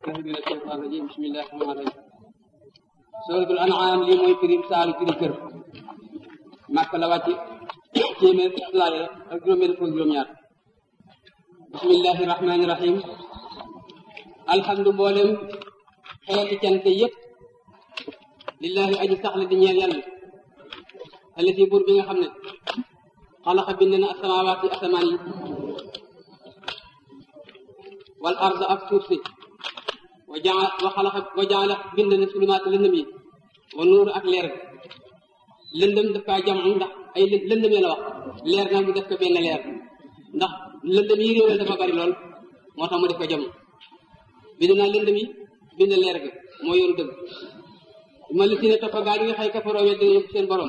من الشيطان الرجيم بسم الله الرحمن الرحيم suratul an'am lii mooy firim saalu firi kër màkk la wàcc téeméer laaya ak juróom-benn fukk juróom-ñaar bismillahi rahmani rahim alhamdu mboolem xeeti cant yépp lillahi aji saxla di ñeel yàlla allati buur bi nga xam ne xalaqa bind na asamawaati asamaan yi wal arda ak suuf si wa jaa wa xalaqa wa jaala bind na sulumaat lëndëm yi wa nuur ak leer lëndëm daf kaa jam ndax ay lëndëm la wax leer na mu def ko benn leer ndax lëndëm yi réeral dafa bari lool moo tax mu def ko jam bind naa lëndëm yi bind leer ga moo yoonu dëgg ma li si ne toppa gaa yi nga xay kafaroo weddi yëpp seen borom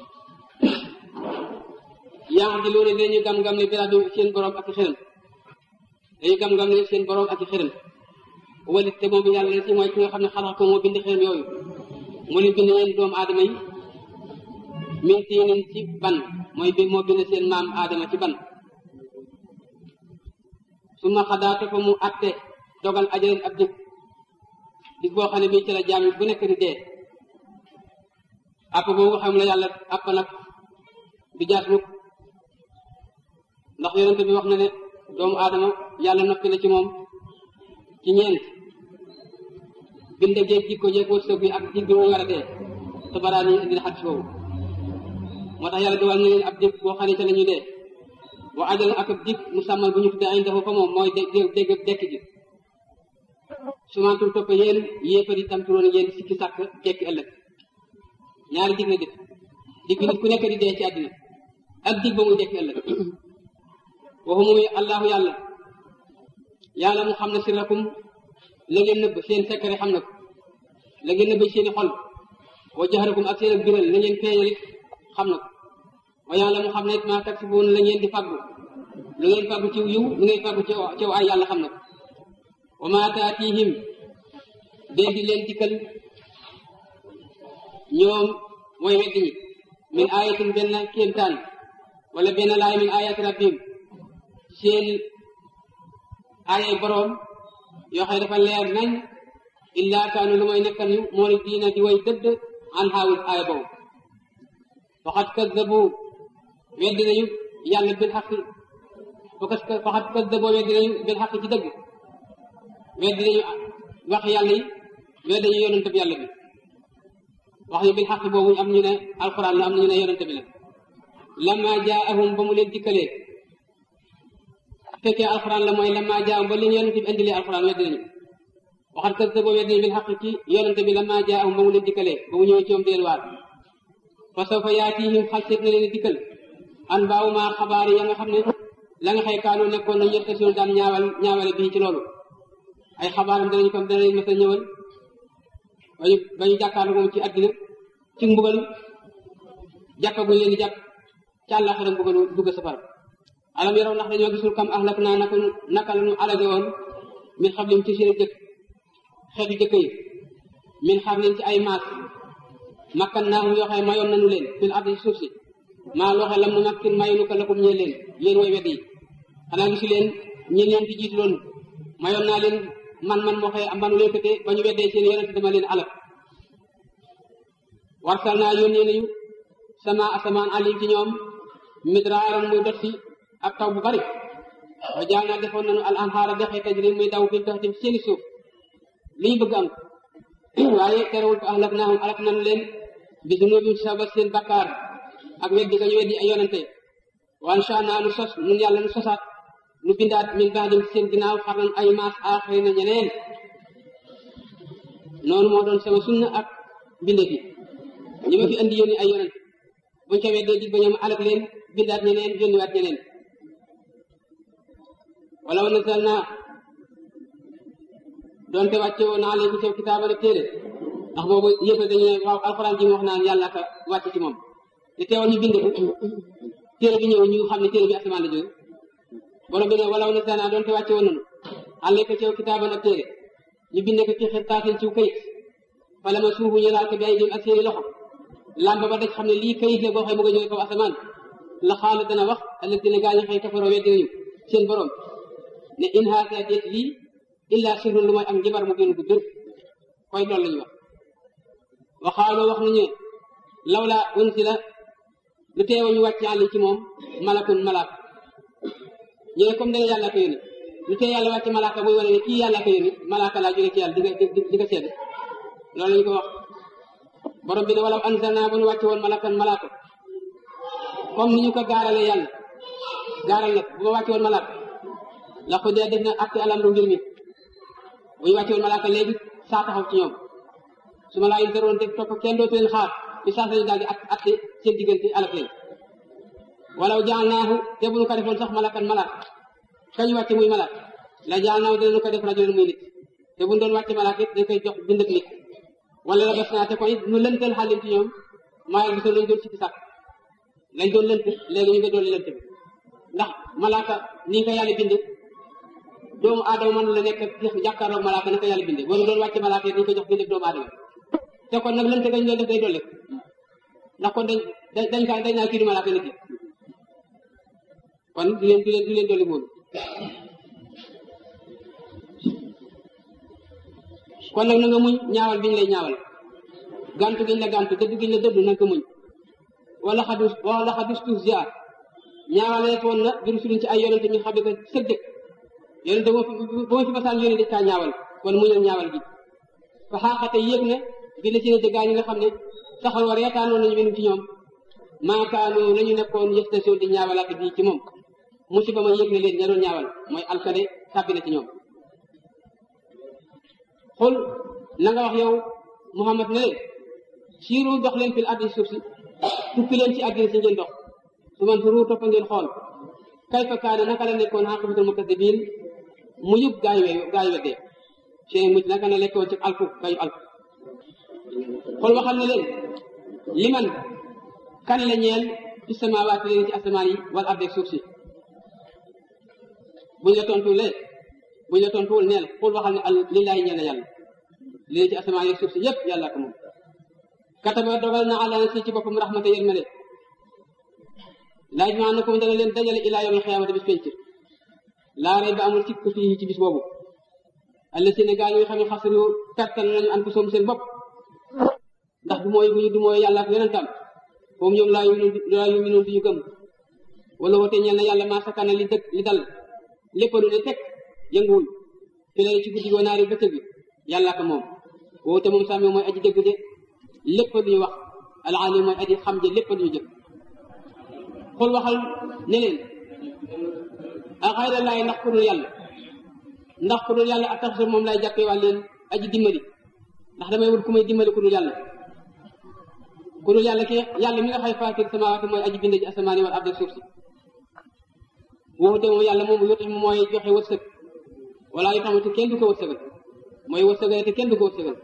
yaa di loolu dañuy gam-gam ne birabi seen borom ak i xërëm dañuy gam-gam ne seen borom ak i xërëm walit te moom yàlla si mooy ki nga xam ne xalaat ko moo bind xërëm yooyu mu leen bind yéen doomu aadama yi min tiinin ci ban mooy bi moo bind seen maam aadama ci ban su ma xadaa topp mu atte dogal ajaleen ab dig dig boo xam ne bii ci la jaam bu nekk di dee app boobu xam la yàlla app nag du jaas mukk ndax yonente bi wax na ne doomu aadama yàlla noppi na ci moom ci ñeent bind géej jikko jeeg wërsëg bi ak dig bi mu war a dee tabaraan yi indi xadis boobu moo tax yàlla dogal na leen ab dig boo xam ne ca la ñuy dee wa ajal ak ab dig mu sàmmal bu ñu tuddee ay dafa fa moom mooy dégg dégg dekk ji sumantul topp yéen yéefar yi tamtuloon yéen sikki sàkk dekki ëllëg ñaari dig la def dig bi nit ku nekk di dee ci àddina ak dig ba muy dekki ëllëg waxu muy allahu yàlla yàlla mu xam ne sirrakum la ngeen nëbb seen secret xam na ko la ngeen nëbb seeni xol wa jaxarakum ak seen ak biral la ngeen feeñal it xam na ko wa yàlla mu xam ne it maa taksibuun la ngeen di fàggu lu ngeen fàggu ci yiw lu ngeen fàggu ci ay yàlla xam na ko wa maa taatihim dee di leen dikkal ñoom mooy weddi ñi min ayatin benn kéemtaan wala benn laay min ayati rabbim seen aayay boroom yoo xam ne dafa leer nañ illaa kaanu lu mooy nekkal ñu moo ni diina di way dëdd an xaawit aaya boobu waxat kaddabu weddi nañu yàlla bil xaq waxat kaddabu weddi nañu bil xaq ci dëgg weddi nañu wax yàlla yi weddi nañu yonente bi yàlla bi wax ñu bil xaq boobu am ñu ne alquran la am ñu ne yonente bi la lama jaahum ba mu leen dikkalee fekkee alxuraan la mooy lamma jaam ba li ñu yonente bi indilee alxuraan weddi nañu waxat kër te boo weddi nañu bil xaq ci yonente bi lamma jaahum ba mu leen dikkalee ba mu ñëwee ci moom deel waar fa sawfa yaatihim xal seet na leen dikkal an baawu maa xabaar ya nga xam ne la nga xëy kaanu nekkoon nañu yëpp si daan ñaawal ñaawale bii ci loolu ay xabaaram danañu ko dana leen mës a ñëwal ba ñu ba ñu jàkkaarloo moom ci àddina ci mbugal jàppaguñ leen di jàpp ci àllaxira mbugal dugg safara alam yaraw ndax dañoo gisul kam ahlak naa naka naka la ñu alage woon min xablim ci seen jëkk xeetu jëkk yi min xarnin ci ay maas makkan naa yoo xam ne mayoon nañu leen fil ardi ci suuf si maa loo xam lam nu makkin mayunu ko lakum ñee leen yéen way wedd yi xanaa gisu leen ñi leen di jiitu loon mayoon naa leen man man moo xëy ambanu leen këte ba ñu weddee seen yonent dama leen alak warsal naa yónnee nañu sama asamaan alim ci ñoom midraaram muy dot si ak taw bu bari wa jaal naa defoon nañu al anhaara dexe tajri muy daw fi taxtim seeni suuf li ñu bëgg am waaye terewul fa ahlak naahum alak nañu leen bi dunubim sabab seen bakkaar ak weddi ga ñu weddi ay yonente wa ansha naa nu sos nun yàlla nu sosaat nu bindaat min baadim seen ginnaaw xarnan ay maas aaxiri na ñeneen noonu moo doon sama sunna ak binde fi ñi ma fi andi yónni ay yonente buñ ko weddee dig ba ñoom alak leen bindaat ñeneen yónniwaat ñeneen wala wa nasal naa doonte wàcce woon naa leen ci kitaaba rek téere ndax boobu yëpp dañu ne waaw alxuraan ji mu wax naan yàlla ka wàcce ci moom te teewoon ñu bind ko téere bi ñëw ñu xam ne téere bi asamaan la jóge borom bi ne wala wa nasal naa doonte wàcce woon nañu àlle ko ci kitaaba ak téere ñu bind ko ci xirtaasin ci kayit fala ma suufu ñu laal ko bi ay dim ak seeni loxo làmb ba daj xam ne lii kayit la boo xam ne bëgg a jóge kaw asamaan la xaala dana wax alladina gaa ñi xëy kafaroo weddi nañu seen borom ne in haasa déet lii illa sirrun lu mooy ak njibar mu gën gu dër koy loolu la ñuy wax waxaaloo wax nañu lawla unsila lu teewa ñu wàcc àlli ci moom malakun malaak ñu ne comme dana yàlla ko yónni lu tee yàlla wàcc malaaka buy wane ne kii yàlla ko yónni malaaka laa jóge ci yàlla di nga di nga seede loolu la ñu ko wax borom bi ne walaw anzalna bu ñu wàcce woon malakan malaaka comme ni ñu ko gaarale yàlla gaaral nag bu ma wàcce woon malaaka la ko dee def na acte alamru mbir mi bu ñu wàcce woon malaaka léegi saa taxaw ci ñoom su ma laa yin daroon te topp kenn dootu leen xaar bi saa sañu daal di ak acte seen diggante alak leen walaw jaalnaahu te bu ñu ko defoon sax malakan malaaka kañ wàcce muy malaaka la jaalnaahu dinañu ko def rajulan muy nit te bu ñu doon wàcce malaaka it dañ koy jox bind ak nit wala la bes naa te kon it ñu lëntal xaalim ci ñoom maa ngi gisoon lañ doon sikki sàkk lañ doon lënt léegi ñu ngi doon lënt bi ndax malaaka ni nga ko yàlla binde doomu aadama mën la nekk jàkkaarloog malaaka na ko yàlla binde boo doon wàcce malaaka yi dañ ko jox binde doomu aadama te kon nag lënt gañ doon def day dolli ndax kon dañ dañ kaa dañ naa kii du malaaka nit ki kon du leen du leen du leen dolli moolu kon nag na nga muñ ñaawal bi ñu lay ñaawal gàntu giñ la gàntu dëdd giñ la dëdd na nga ko muñ wala xadus wala xadus tuuf ziar ñaawaleet woon na bi rusulin ci ay yonente ñu xam ne que sëg dëkk yonente boo fi boo fi masaan yónni dañ kaa ñaawal kon muñal ñaawal gi fa xaaxate yéeg na bi la ci ne dëggaa ñi nga xam ne saxal war reetaanoon nañu benn ci ñoom maakaanu la ñu nekkoon yestation di ñaawalaat bi ci moom musiba ma yéeg na leen ña doon ñaawal mooy alkade tàbbi na ci ñoom xul na nga wax yow Muhammad ne leen siiru dox leen fil ardi suuf si tukki leen ci àddina si ngeen dox su man turu topp ngeen xool kayfa kaana naka la nekkoon aqibatul mukazzibiin mu yub gaay we gaay weddee seen mujj naka la nekkoon ci alku gayu alku xool waxal ne leen liman kan la ñeel fi samaawaati leen ci asamaan yi wal ardi suuf si buñ la tontulee buñ la tontuwul neel xool waxal ne al lillaahi ñeel na yàlla leen ci asamaan yi suuf si yépp yàlla ko moom kataba dogal na àlla na si ci boppam raxmata yërmande laaj maa na ko dana leen dajale ilaa yawmil xiyaamati bis penc laa rey ba amul ci ko fii ci bis boobu alla si ne gaa yi nga xam ne xasru pertal nañu an ko soom seen bopp ndax du mooy bu ñu du mooy yàlla ak yonentam foofu ñoom laa yuminuun laa yuminuun duñu gëm wala woote ñeel na yàlla maa sakana li dëkk li dal lépp lu ne teg yënguwul fi lay ci guddi goo naari bëccëg bi yàlla ko moom woote moom sàmmi mooy aji dëgg de lépp lu ñu wax alalim mooy aji xam je lépp lu ñu jëf xool waxal ne leen a xayra laay ndax ku dul yàlla ndax ku dul yàlla ak tax moom lay jàppee waa leen aji dimbali ndax damay wut ku may dimbali ku dul yàlla ku dul yàlla ki yàlla mi nga xay faatir samawaati mooy aji binde ci asamaan yi wal ardi suuf si woote moom yàlla moom yotti mooy joxe wërsëg wala yu xamante kenn du ko wërsëgal mooy wërsëgal te kenn du ko wërsëgal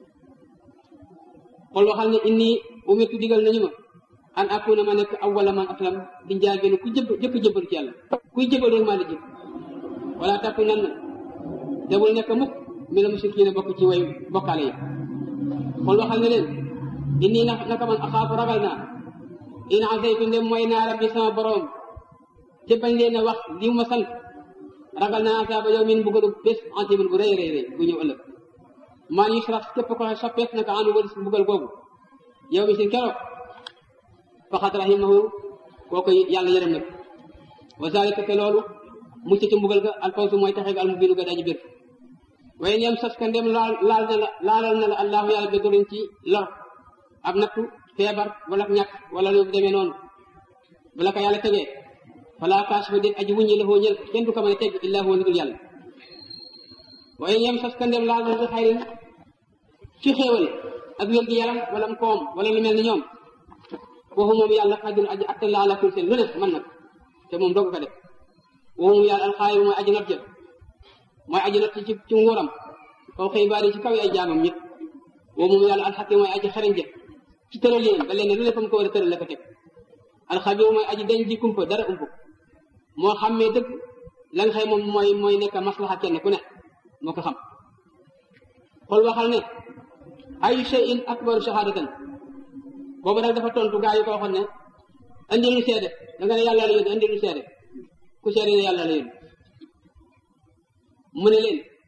xool waxal ne inni umirtu digal nañu ma an akuna ma nekk awwala man aslam di njaal benn ku jëb jëkk jëbal ci yàlla kuy jëbal rek maa la jëb wala takku nan na te bul nekk mukk mi la mushrikiina bokk ci way bokkaale yi xool waxal ne leen inni na naka man axaafu ragal naa in asaytu ndem mooy naa rabbi sama borom te bañ leen a wax li ma sant ragal naa asaaba yow min buggalu bés antimin bu rëy rëy rëy bu ñëw ëllëg maan yusraf képp ko soppeef naka anu wëlis mbugal boobu yow mi sin keroog faxat rahimahu kooku yàlla yërëm nag wa zalika te loolu mucc ci mbugal ga alfawsu mooy taxe ga almubinu ga daji bir waaye ñoom sas ka ndem laal laal na la laalal na la allahu yàlla bi durin ci lor ab nattu feebar wala ñàkk wala lu demee noonu bu la ko yàlla tegee fala kaashifa déet aji wuññi la ñël kenn du ko mën a teg illa huwa dul yàlla waaye ñoom sas ka ndem laal na bi xayrin ci xéewal ak wér gi yaram wala mu koom wala lu mel ni ñoom waxu moom yàlla xadir aji atte la ala kul seen lu ne mën nag te moom doog ko def waxu moom yàlla alxaayiru mooy aji not jël mooy aji not ci ci nguuram kaw xëy baari ci kaw ay jaamam ñëpp waxu moom yàlla alxakim mooy aji xarañ jël ci tëral leen ba leen lu ne fa mu ko war a tëral la ko teg alxabir mooy aji dañ ji kumpa dara umpu moo xammee dëgg la nga xëy moom mooy mooy nekk maslaxa kenn ku ne moo ko xam xool waxal ne ayu shay'in akbaru shahadatan boobu nag dafa tontu gaa yi ko waxoon ne andi lu seede da nga ne yàlla la yónni andi lu seede ku seede ne yàlla la yónni mu ne leen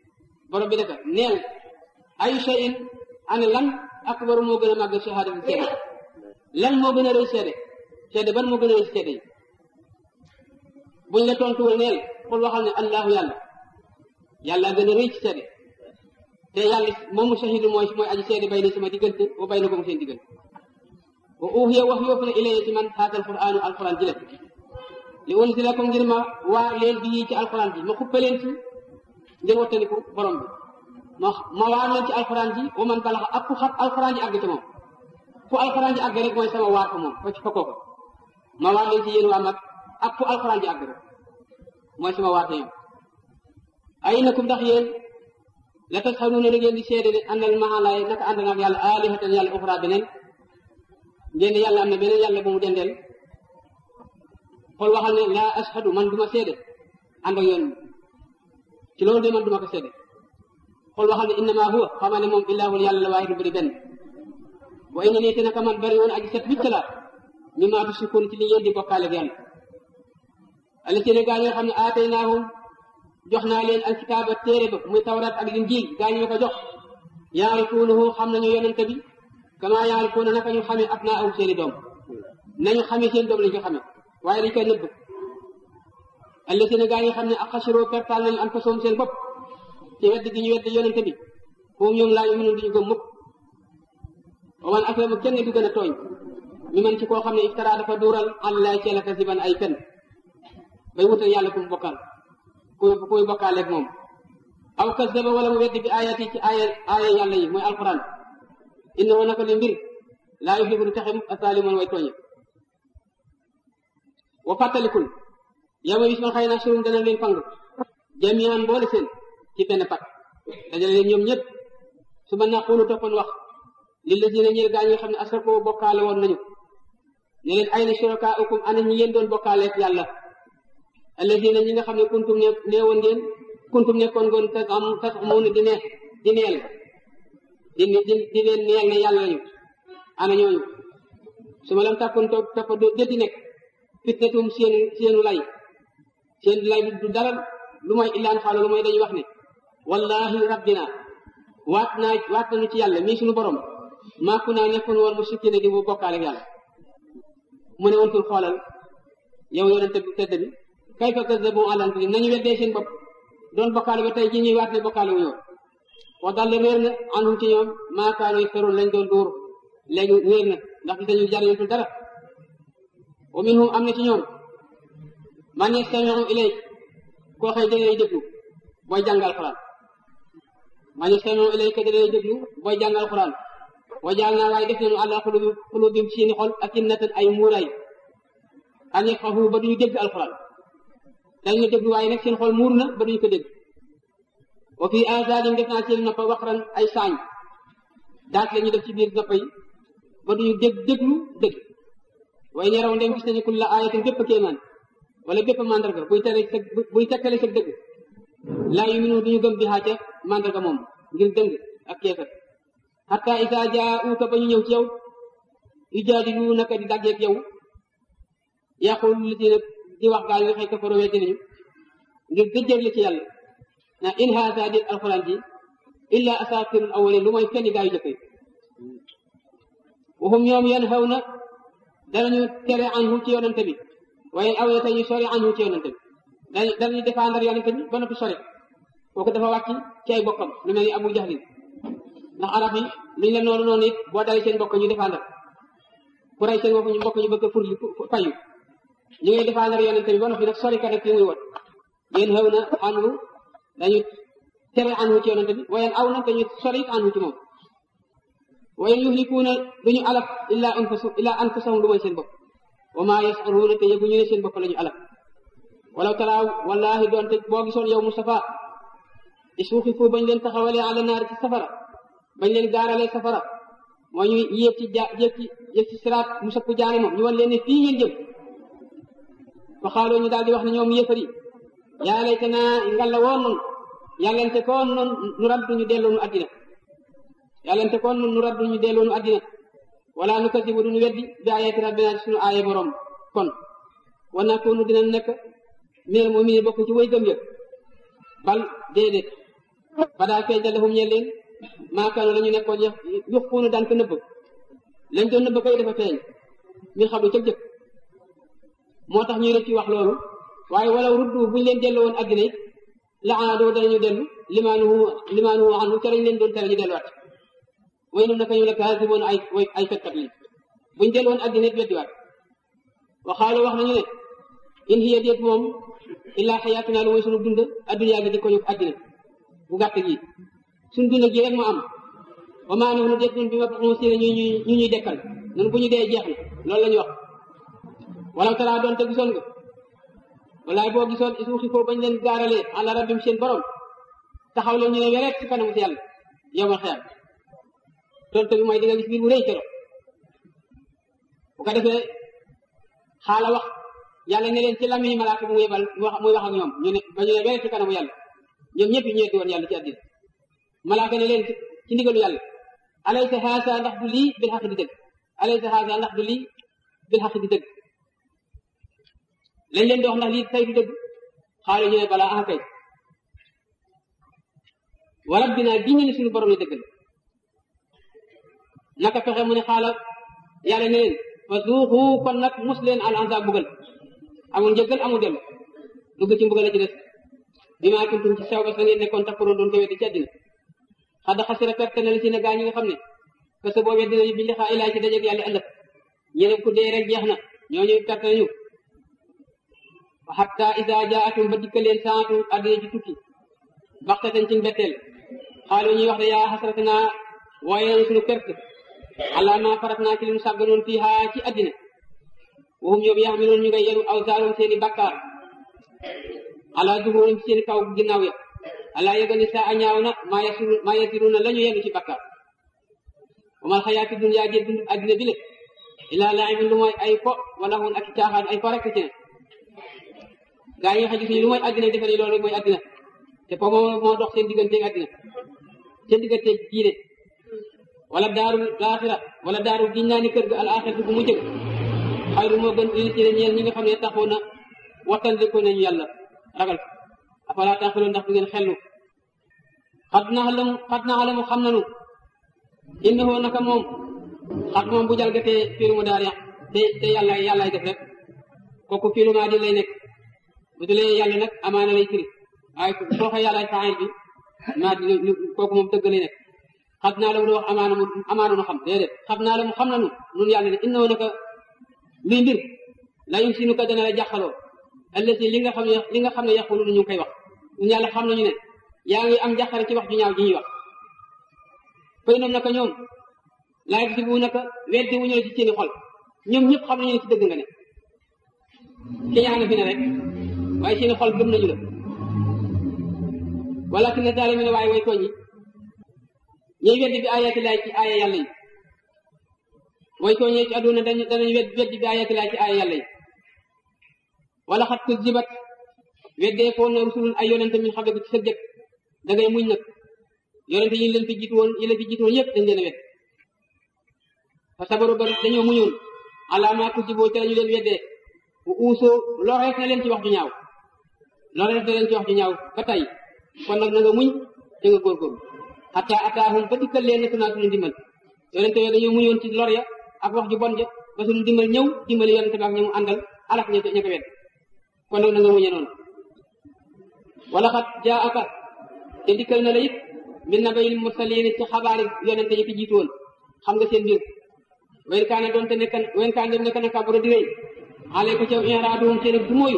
borom bi naka neel ay shay'in ana lan akbaru moo gën a màgg shahada bi seede lan moo gën a rëy seede seede ban moo gën a rëy seede yi buñ la tontuwul neel xul waxal ne allahu yàlla yàlla gën a rëy ci seede te yàlla moomu shahidu mooy mooy aji seede bay na sama diggante wa bay na ko mu seen diggante wa uhiya wax yoofu ne ilayya ci man haata alquranu alquran ji la li unzilakum ngir ma waar leen bii ci alquran ji ma xuppe leen ci ngir wattaniku borom bi ma ma waar leen ci alquran ji wa man balaxa ak ku xam alquran ji àgg ci moom fu alquran ji àgg rek mooy sama waar ko moom fa ci fa kooka ma waar leen ci yéen waa mag ak fu alquran ji àgg rek mooy sama waar ko yéen ay nakum ndax yéen la tasxanuuna da ngeen di seede ne àndal maxalaay naka ànd naag yàlla alihatan yàlla uxra beneen ngeen yàlla am na beneen yàlla bu mu dendeel xool waxal ne laa ashadu man duma seede ànd ak yoon ci loolu de man duma ko seede xool waxal ne innama huwa xamaa ne moom illaahul yàlla la waahidu bari benn wa inna nii te naka man bari woon aji set wicc la mi maa tushrikuun ci li ngeen di bokkaale ak yàlla allasina gaa ñi nga xam ne aataynaahum jox naa leen alkitaaba téere ba muy tawrat ak linjiil gaa ñu ko jox yaarifuunahu xam nañu yonente bi kama yaarifuuna naka ñu xamee ab naa aw seeni doom nañu xamee seen doom lañu ko xamee waaye dañ koy nëbb allasina gaa ñi xam ne ak xasiroo pertaal nañu anfusahum seen bopp ci wedd gi ñu wedd yonente bi foofu ñoom laa ñu mënul duñu gëm mukk wa man aslamu kenn du gën a tooñ mi man ci koo xam ne iftara dafa duural àllaay ceela kasiban ay fen bay wutal yàlla ku mu bokkal ku kuy bokkaaleeg moom aw kasaba wala mu weddi bi ayat yi ci aaya aaya yàlla yi mooy alquran innahu naka li mbir laa yuhibbu du taxe asaalimoon way tooñe wa fàttalikul yama bis man xëy na surum dana leen fang jamian boole seen ci benn pat dajale leen ñoom ñëpp su ma naqulu toppoon wax li la dina ñeel gaa ñi nga xam ne asrakoo bokkaale woon nañu ne leen ay na shurakaaukum ana ñi ngeen doon bokkaaleeg yàlla alladina ñi nga xam ne kuntum ne neewoon ngeen kuntum nekkoon ngoon tas am tas amoon di neex di neel di di di leen neel ne yàlla lañu ana ñooñu su ma lam tàkkoon toog topp déddi nekk fitnatum seen seenu lay seen lay du dara lu mooy illaan xaalo lu mooy dañuy wax ne wallahi rabbina waat naa waat nañu ci yàlla mii suñu borom maaku naa nekkoon woon mu sikki ne di bu bokkaale ak yàlla mu ne woon tur xoolal yow yonente bi tedd bi kay fa kazzabu ala anfusihim nañu weddee seen bopp doon bokkaale ba tey ji ñuy waat ne bokkaale wu ñëw wax daal réer na anhum ci ñoom maakaano yaftaroon lañ doon dóor léegi réer na ndax di dañu jariñatul dara wa minhum am na ci ñoom man yastamiu ilayk koo xëy dana lay déglu booy jàngal Alxuraan man yastamiu ilayka dana lay déglu booy jàngal Alxuraan wa jaal naa waaye def nañu àlla xulubi xulubim seeni xol akinnatan ay muuraay an yafqahu ba duñu dégg Alxuraan dañu déglu waaye nag seen xol muur na ba duñu ko dégg wa fii azaanim def naa seen noppa waqran ay saañ daat la ñu def ci biir noppa yi ba duñu dégg déglu dégg waaye ñeraw ndem gis nañu kulla ayatin bépp kéemaan wala bépp mandarga buy tere sa buy tekkale sa dëgg laa yuminu duñu gëm bi xaaca mandarga moom ngir dëng ak keefat hatta isa jaauka ba ñu ñëw ci yow yujaadilu naka di daggeek yow yaqul li ci di wax gaa yi nga xëy kafaro weddi nañu ngir dëjjër la ci yàlla na in haasa di alquran ji illa asatirul awalin lu mooy fenn gaa yu jëkk yi waxum ñoom yan xaw na danañu tere anhu ci yonante bi waaye aw na ñu sori anhu ci yonante bi dañu danañu défendre yonante bi ba noppi sori kooku dafa wàcc ci ay bokkam lu mel ni abu jahlin ndax arab yi luñ la noonu noonu it boo dalee seen bokk ñu défendre ku rey seen bokk ñu bokk ñu bëgg a fur fayu ñu ngi défendre yonente bi ba noppi nag sori ka nag li muy wot yéen xew na anhu dañu tere anhu ci yonente bi waaye aw na dañu sori anhu ci moom waaye yuhlikuuna duñu alak illa anfusu illa anfusahum lu mooy seen bopp wa maa yas'aluuna te yëguñu ne seen bopp la ñu alak walaw taraaw wallahi doonte boo gisoon yow Mustafa isuuxi fu bañ leen taxawalee ala naar ci safara bañ leen gaaralee safara moo ñu yéeg ci ja yéeg ci yéeg ci siraat mu sëpp jaane moom ñu wan leen ne fii ngeen jëm fa xaaloo ñu daal di wax ne ñoom yëfar yi yaa layta naa ngalla woon noonu yàllante koon noonu nu raddu ñu delloo nu addina yàllante koon noonu nu raddu ñu delloo nu addina wala nu kasibu duñu weddi bi ayati rabbina suñu aaye borom kon wa nakunu dina nekk meer moom mi bokk ci way gëm yëpp bal déedéet badaa feeñ da lahum ñe leen maakaano la ñu nekkoon yuxuunu daan ko nëbb lañ doon nëbb koy dafa feeñ mi xam lu ca jëkk moo tax ñuy rëcc wax loolu waaye walaw ruddu buñ leen delloo woon addina it la aadoo danañu dellu limaanuhu limaanuhu anhu ca lañ leen doon tere ñu delluwaat way num naka ñu ne kaasiboon ay ay fekkat lañ buñ dellu woon addina it weddiwaat waxaaloo wax nañu ne in hiya déet moom illaa xayaatuna lu mooy sunu dund adduna gi di ko ñu addina bu gàtt gi suñ dund gi rek moo am wa maa nahnu déet nun bi ma ñu si ñu ñu ñuy dekkal nun bu ñu dee jeex na loolu la ñu wax walaw taraa doon te gisoon nga walaay boo gisoon suuxi foo bañ leen gaaralee ala rabbim seen borom taxaw leen ñu ne weret ci kanamu si yàlla yow ma xeer tontu bi mooy di nga gis biir bu rëy keroog bu ko defee xaala wax yàlla ne leen ci lami malaaka bu muy yebal muy wax ak ñoom ñu ne ba ñu ne weret ci kanamu yàlla ñoom ñëpp ñu ñetti woon yàlla ci àddina malaaka ne leen ci ndigalu yàlla alaysa haasa ndax du lii bil xaq di dëgg alaysa haasa ndax du lii bil xaq di dëgg lañ leen di wax ndax lii tey du dëgg xaalu ñu ne balaa ah kay wa rabbina gi ñu ne suñu borom ne dëgg la naka fexe mu ne xaala yàlla ne leen fa zuuxu kon nag mus leen al ansa bugal amul njëggal amul dellu dugg ci mbugal la ci des bi maa kuntum ci sew ba sa ngeen nekkoon takkuroon doon ko weddi ci àddina xad xasira perte na li ci ne gaa ñi nga xam ne parce que boo weddi nañu bi lixaa ilaay ci dajeeg yàlla ëllëg ñeneen ku dee rek jeex na ñooñu perte nañu hatta isa jaatum ba dikkaleen saatu àddina ji tukki baxtatan ci mbetteel xaalu ñuy wax ne yaa xasratna waaye nañu suñu perte ala ma farat naa ci li mu sàgganoon fii haa ci àddina waxum ñoom yaxmiloon ñu ngay yenu aw saaroon seeni bakkaar ala zuhurum ci seeni kaw ginnaaw ya ala yëga ni saa a ñaaw na maa yasiru maa yasiruna la ñu yenu ci bakkaar wamal xayaati dunya jee dund àddina bi le ilaa laibin lu mooy ay fo wala hun ak caaxaan ay fo rek ci ne gaa yi nga xam ne lu mooy àddina defe ne loolu mooy àddina te foofu moo dox seen digganteeg àddina seen digganteeg diine wala daarul laaxira wala daarul giñ naa ni kër ga al axiratu bu mu jëg xayru moo gën li ci ne ñeel ñi nga xam ne taxoo na wattandiku nañu yàlla ragal afala taxilu ndax du ngeen xellu xat naxlamu xat naxlamu xam nanu innahu naka moom xat moom bu jalgatee fiiru mu daal te te yàlla yàllaay def rek kooku fiiru maa di lay nekk bu dulee yàlla nag amaana lay firi waaye soo xee yàllaay faayil bi maa di kooku moom dëgg lay nekk xat naa la mu wax amaana mu amaana mu xam déedéet xat naa la mu xam nanu nun yàlla ne innahu naka luy mbir la yum si nu ko dana la jàqaloo allati li nga xam ne li nga xam ne yaqulu ñu ngi koy wax ñun yàlla xam nañu ne yaa ngi am jàqare ci wax ju ñaaw ji ñuy wax fay noom naka ñoom laay si bu naka weddi wu ñu ne ci seeni xol ñoom ñëpp xam nañu ne ci dëgg nga ne ki yaa nga fi ne rek waaye seeni xol gëm nañu la walakin ne zaalimi ne waaye way tooñ yi ñuy weddi bi ayati laay ci aaya yàlla yi way tooñee ci àdduna dañu danañu wedd weddi bi ayati laay ci aaya yàlla yi wala xat ko jibat weddee foon na rusulun ay yonente min xam ne ci sa jëkk da ngay muñ nag yonente yi leen fi jiitu woon yi leen fi jiitu woon yëpp dañ leen a wedd fa sabaru ba dañoo muñoon alaamaa ko jiboo ca lañu leen weddee bu uusoo lorees na leen ci wax ju ñaaw lorees na leen ci wax ju ñaaw ba tey kon nag na nga muñ te nga góorgóorlu xataa ataahum ba dikkal leen nekk naa suñu ndimbal yonente yooyu dañoo muñoon ci lor ya ak wax ju bon ja ba suñu ndimbal ñëw dimbali yonente bi ak ñamu àndal alak ña ña ko wedd kon nag na nga muñe noonu wala xat jaa aka te dikkal na la it min nabayil mursalin ci xabaari yonente yi fi jiitu woon xam nga seen mbir wen kaane doon te nekkan wen kaane doon nekk na kabura di rëy xale ko ca inraaduhum seen du mooyu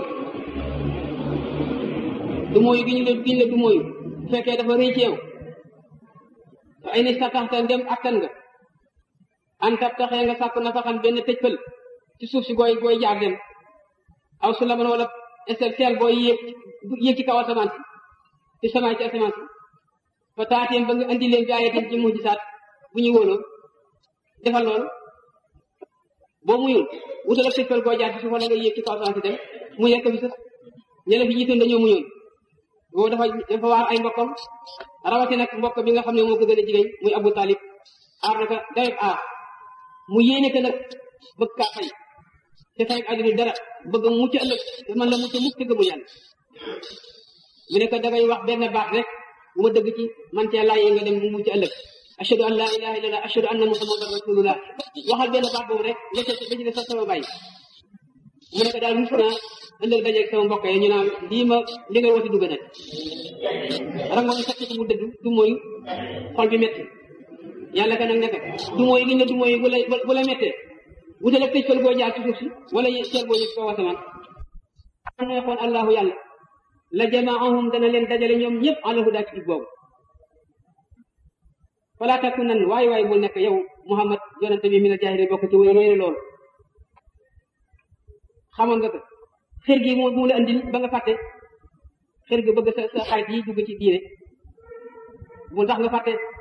du mooyu gi ñu la giñ la du mooyu bu fekkee dafa rëy ci yow te ay ni sa taxta ndem attan nga an tab taxee nga sàkku na fa xam benn tëj pël ci suuf si gooy gooy jaar dem aw su la mën wala essentiel booy yéeg yéeg ci kaw asamaan si ci samaay ci asamaan si fa taateen ba nga indi leen bi ayatin ci mujjisaat bu ñu wóoloo defal loolu boo muyul wutal ak tëjfal boo jaar ci suuf wala nga yéeg ci kaw asamaan si dem mu yekk fi sax ñele fi jiitoon dañoo muñoon boobu dafa dafa waar ay mbokkam rawati nag mbokk bi nga xam ne moo ko gën a jigéen muy Abu Talib aar naka dayet aar mu yéene te nag bëgg kaa fay te fay àddina dara bëgg mu mucc ëllëg te man la mucc mukk te gëmul yàlla mu ne ko dangay wax benn baax rek bu ma dëgg ci man cee laajee nga dem mu mucc ëllëg ashhadu an la ilaha illallah ashhadu anna muhammadan rasulullah waxal benn baat boobu rek nga ca ba ci def sax sama bàyyi mu ne ko daal mus naa ëllëg dajeeg sama mbokk yi ñu naan lii ma li ngay woote dugg na rango mi sakk ci mu dëddu du mooy xol bi métti yàlla ka nag nekk du mooy li nga du mooy bu la bu la méttee wutal ak tëj fël boo jaar ci suuf si wala ceer boo yëg koo wasamaan am na xoon allahu yàlla la jamaahum dana leen dajale ñoom ñëpp ala huda ci jub boobu falaa takunan waay waay bul nekk yow muhammad yonente bi min al jaahili bokk ci way roy loolu xamoon nga ko xër gi mu mu la andil ba nga fàtte xër gi bëgg sa sa xarit yi dugg ci diine bu tax nga fàtte